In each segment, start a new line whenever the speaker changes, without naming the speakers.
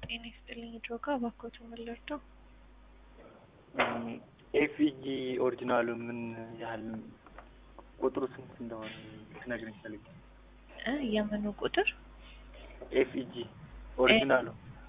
ጤና ይስጥልኝ ድሮጋ እባክዎት ምን ልርዳው?
ኤፍኢጂ ኦሪጂናሉ ምን ያህል ቁጥሩ ስንት እንደሆነ ትነግረኝ ፈልጌ።
እ የምኑ ቁጥር?
ኤፍኢጂ ኦሪጂናሉ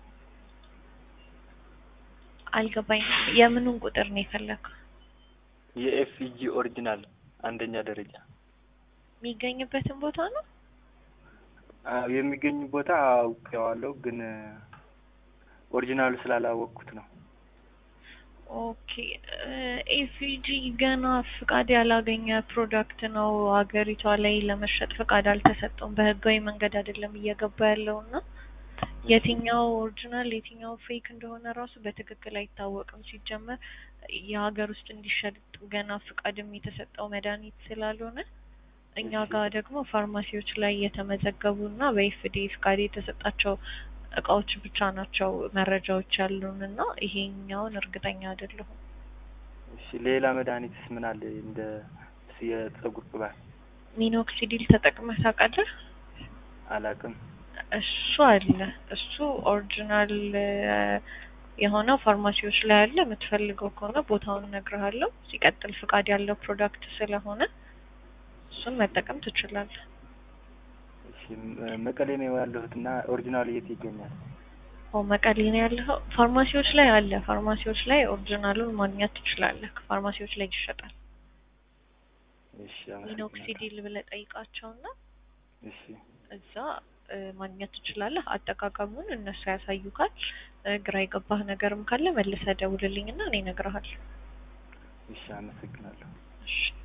አልገባኝም። የምኑን ቁጥር ነው የፈለከው?
የኤፍኢጂ ኦሪጂናል አንደኛ ደረጃ
የሚገኝበትን ቦታ ነው?
አዎ የሚገኝ ቦታ አውቄዋለሁ፣ ግን ኦሪጂናሉ ስላላወቅኩት ነው።
ኦኬ ኤፍኢጂ ገና ፍቃድ ያላገኘ ፕሮዳክት ነው። ሀገሪቷ ላይ ለመሸጥ ፍቃድ አልተሰጠውም። በህጋዊ መንገድ አይደለም እየገባ ያለው እና የትኛው ኦሪጂናል የትኛው ፌክ እንደሆነ ራሱ በትክክል አይታወቅም። ሲጀመር የሀገር ውስጥ እንዲሸጥ ገና ፍቃድም የተሰጠው መድኃኒት ስላልሆነ እኛ ጋር ደግሞ ፋርማሲዎች ላይ የተመዘገቡ እና በኤፍዲኤ ፍቃድ የተሰጣቸው እቃዎች ብቻ ናቸው መረጃዎች ያሉን እና ይሄኛውን እርግጠኛ አይደለሁም።
እሺ ሌላ መድኃኒትስ ምን አለ? እንደ የጸጉር ቅባት
ሚኖክሲዲል ተጠቅመህ ታውቃለህ?
አላውቅም።
እሱ አለ። እሱ ኦሪጂናል የሆነው ፋርማሲዎች ላይ አለ። የምትፈልገው ከሆነ ቦታውን እነግርሃለሁ። ሲቀጥል ፍቃድ ያለው ፕሮዳክት ስለሆነ እሱን መጠቀም ትችላለህ።
እሺ መቀሌ ነው ያለሁት እና ኦሪጂናሉ የት ይገኛል?
ኦ መቀሌ ነው ያለኸው? ፋርማሲዎች ላይ አለ። ፋርማሲዎች ላይ ኦሪጂናሉን ማግኘት ትችላለህ። ፋርማሲዎች ላይ ይሸጣል።
እሺ አመሰግናለሁ።
ሚኖክሲዲል ብለህ ጠይቃቸውና
እሺ
እዛ ማግኘት ትችላለህ። አጠቃቀሙን እነሱ ያሳዩካል። ግራ የገባህ ነገርም ካለ መልሰህ ደውልልኝና እኔ እነግርሃለሁ።
እሺ አመሰግናለሁ።
እሺ